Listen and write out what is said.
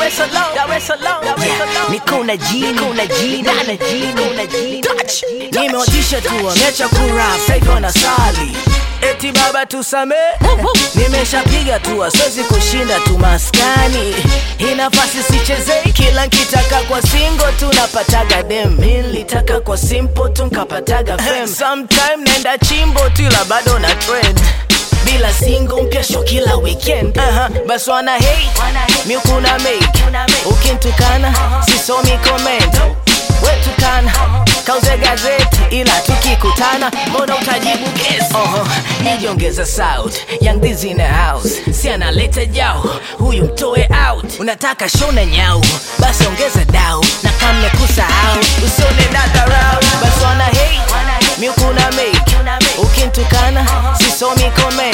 Dar es Salaam, Dar es Salaam, Dar es Salaam. Niko na G, niko na G, na na G, niko na G. Touch. Nimewatisha tu wameacha kurap, sasa na sali. Eti baba tusame, nimeshapiga tu, siwezi kushinda tu maskani. Hii nafasi sichezei, kila nkitaka kwa singo tu napataga dem. Nilitaka kwa simple tu nkapataga fame. Sometime nenda chimbo tu, ila bado na trend bila single mpya show kila weekend uh -huh. bas wana hate mi kuna make ukintukana sisomi comment wetukana kauze gazeti ila tukikutana mbona utajibu guess uh -huh. nijiongeza south young this in the house si analeta jao huyu mtoe out unataka show na nyau basi ongeza dau na kamne kusahau usione dadharau basi wana hate mi kuna make ukintukana sisomi comment